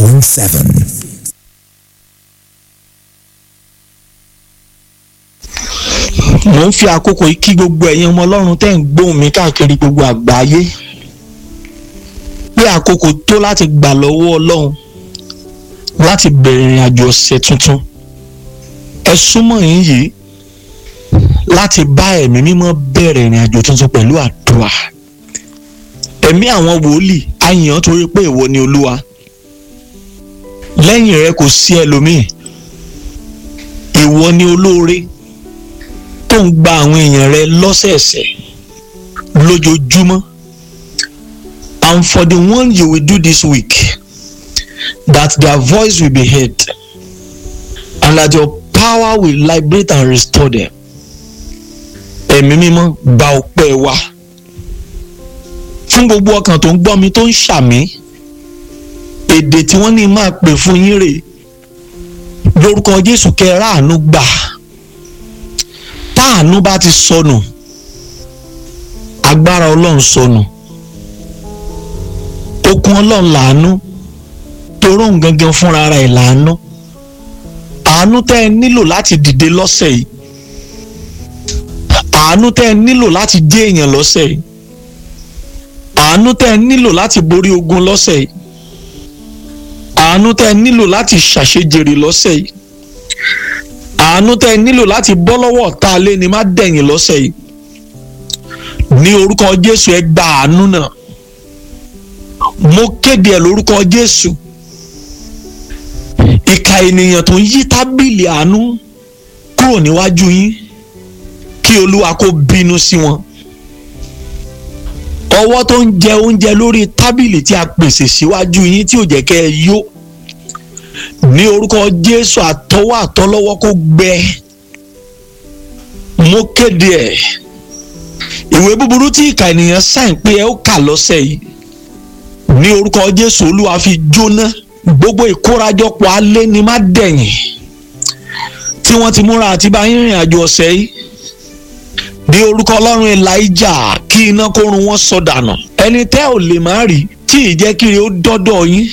105.7. mo ń fi àkókò yìí kí gbogbo ẹ̀yin ọmọ ọlọ́run tẹ́ ń gbóhùn mi káàkiri gbogbo àgbáyé pé àkókò tó láti gbà lọ́wọ́ ọlọ́run láti bẹ̀rẹ̀ ìrìn àjò ọ̀sẹ̀ tuntun ẹ súnmọ́ yín yìí láti bá ẹ̀mí mímọ́ bẹ̀rẹ̀ ìrìn àjò tuntun pẹ̀lú àdúrà ẹ̀mí àwọn wòlíì á yàn án torí pé ìwọ ni olúwa lẹ́yìn rẹ kò sí ẹlòmíì ìwọ ni olóore tó ń gba àwọn èèyàn rẹ lọ́sẹ̀ẹ̀sẹ̀ lójoojúmọ́ and for the one you will do this week that their voice will be heard and that your power will liberate and restore them ẹ̀mí mímọ́ gba ọpẹ́ wa fún gbogbo ọkàn tó ń gbọ́ mi tó ń ṣàmì èdè tí wọ́n ní máa pè fún yín rè lórúkọ Jésù kẹrẹ àánú gbà táànú bá ti sọnù agbára Ọlọ́run sọnù okun Ọlọ́run làánú toró ń gangan fúnra rẹ̀ làánú àánú tẹ́ ẹ nílò láti dìde lọ́sẹ̀ yìí àánú tẹ́ ẹ nílò láti dé èèyàn lọ́sẹ̀ yìí àánú tẹ́ ẹ nílò láti borí ogun lọ́sẹ̀ yìí àánú tẹ́ ẹ nílò láti ṣàṣejèrè lọ́sẹ̀ yìí àánú tẹ́ ẹ nílò láti bọ́ lọ́wọ́ ọ̀tá alẹ́ ni má dẹ̀yìn lọ́sẹ̀ yìí ní orúkọ Jésù ẹ gba àánú náà mo kéde ẹ lórúkọ Jésù ìka ènìyàn tó ń yí tábìlì àánú kúrò níwájú yín kí Olúwa kó bínú sí wọn ọwọ́ tó ń jẹ oúnjẹ lórí tábìlì tí a pèsè síwájú yín tí ò jẹ́ kẹ́ ẹ yó ní orúkọ Jésù àtọwọ́ àtọlọ́wọ́ kó gbẹ mo kéde ẹ̀ ìwé búburú tí ìka ènìyàn sáìn pé ẹ ó kà lọ́sẹ̀ yìí ní orúkọ Jésù Olúwa fi jóná gbogbo ìkórajọpọ̀ alẹ́ ni má dẹ̀yìn tí wọ́n ti múra àti bá yín rìn àjò ọ̀sẹ̀ yìí ní orúkọ Ọlọ́run Elijah kí iná kó run wọ́n sọ dànù ẹni tẹ́ ò lè má rí tí ìjẹ́kiri ó dọ́dọ̀ yín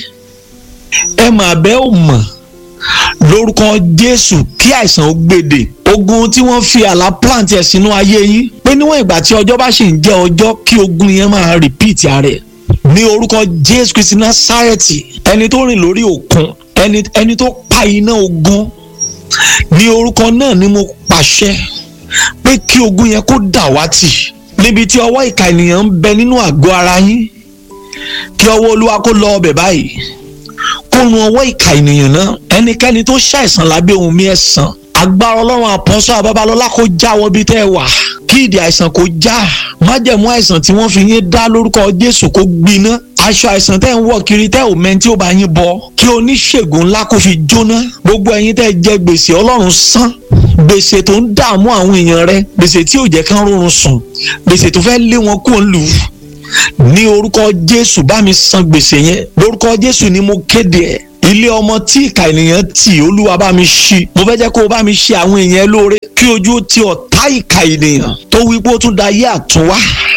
ẹ mà bẹ́ ò mọ̀ lórúkọ Jésù kí àìsàn ó gbèdè ogun tí wọ́n fi àlá plant ẹ̀ sínú ayé yín pé níwọ̀n ìgbà tí ọjọ́ bá ṣì ń jẹ́ ọjọ́ kí ogun yẹn máa repeat ara ẹ̀ ní orúkọ Jésù Kristi Násárẹ́tì ẹni tó rìn lórí òkun ẹni ẹni tó pa iná ogun ní orúkọ náà ni mo pàṣẹ pé kí ogun yẹn kó dàwátì níbi tí ọwọ́ ìka ènìyàn ń bẹ nínú àgọ́ ara yín kí ọwọ́ Olúwa kó lọ ọbẹ̀ báyìí kó run ọwọ́ ìka ènìyàn náà ẹnikẹ́ni tó ṣàìsàn lábẹ́ ohun mi ẹ̀sán agbára ọlọ́run àpọ́sọ́ àbábalọ́lá kó jáwọ́ bí tẹ́ ẹ wà kí ìdí àìsàn kó já májẹ̀mú àìsàn tí wọ́n fi yín dá lórúkọ Jésù kó gbiná aṣọ àìsàn tẹ́ ń wọ̀ kiri tẹ́ ò mẹ́ni tí ó bá yín bọ kí oníṣègùn ńlá kó fi jóná gbogbo ẹ̀yin tẹ́ jẹ gbèsè ọlọ́run san gbèsè tó ń dààmú àwọn èèyàn rẹ gbèsè tí ò jẹ́ kán rọrùn sùn gbèsè tó fẹ́ lé wọn kúrò lù ní orúkọ Jésù bá mi san gbèsè yẹn lórúkọ Jésù ni mo kéde ẹ̀ ilé ọmọ tí ìka ènìyàn tì olúwa bá mi ṣí mo fẹ́ jẹ́ kó o bá mi ṣe àwọn èèyàn lóore kí ojú ti ọ̀tá ìka ènìyàn tó wí pé ó tún da ayé àtúnwá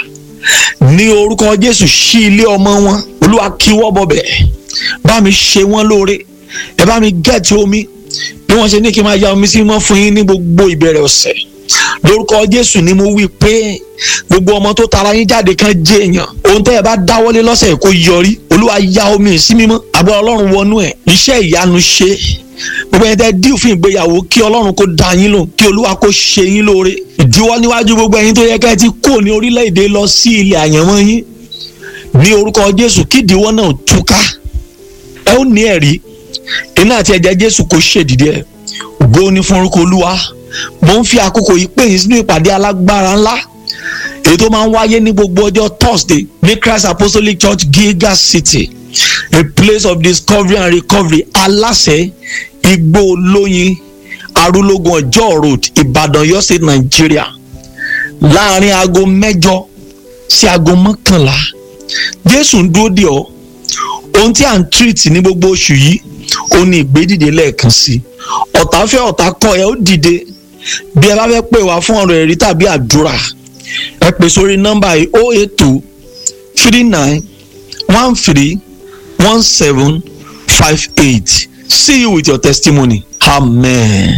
ní orúkọ jésù ṣí ilé ọmọ wọn olúwa kíwọ́ bọ̀bẹ̀ bá mi ṣe wọ́n lóore ẹ bá mi gẹ̀ẹ́tì omi bí wọ́n ṣe ní kí n máa ya omi sí mọ́ fún yín ní gbogbo ìbẹ̀rẹ̀ ọ̀sẹ̀ lórúkọ jésù ni mo wí pé gbogbo ọmọ tó tara yín jáde kan jẹ èèyàn ohun tẹ́ ẹ bá dáwọ́lé lọ́sẹ̀ kó yọrí olúwa ya omi sí mímọ́ àbọ̀ ọlọ́run wọnú ẹ̀ iṣẹ́ ìyanu ṣe gbogbo ẹni tẹ́ díù fún ìgbéyàwó kí ọlọ́run kó dá yín lò kí olúwa kó ṣe yín lóore ìdíwọ́ níwájú gbogbo ẹ̀yin tó yẹ kẹ́ ẹ ti kó ní orílẹ̀-èdè lọ sí ilẹ̀ àyànmọ́ yín ní orúkọ jésù kí ìdíwọ́ náà túká ẹ ó ní ẹ̀rí iná àti ẹ̀jẹ̀ jésù kó ṣèdìdí ẹ̀ ògo ni fún orúkọ olúwa mo ń fi àkókò yìí pè yín sínú ìpàdé alágbára ńlá èyí tó máa ń wáyé ní gbogbo ọjọ́ Thursday ní Christ Apostolic Church Gilgal City a place of discovery and recovery aláṣẹ igbó olóyin arúlógún ọjọ́ road Ìbàdàn Ọ̀yọ́ State Nigeria láàrin aago mẹ́jọ sí aago mọ́kànlá Jésù ń dúró dè ọ́ ohun tí à ń treat ní gbogbo oṣù yìí ó ní ìgbédìde lẹ́ẹ̀kan sí ọ̀tá fẹ́ ọ̀tá kọ̀ ẹ́ ó dìde bí ẹ bá fẹ́ pè wá fún ọ̀rọ̀ ẹ̀rí tàbí àdúrà ẹ pè sórí nọ́mbà yìí o eight two three nine one three one seven five eight see you with your testimony amen.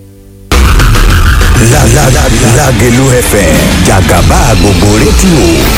Lágelú FM jàgàbá gbogbo rédíò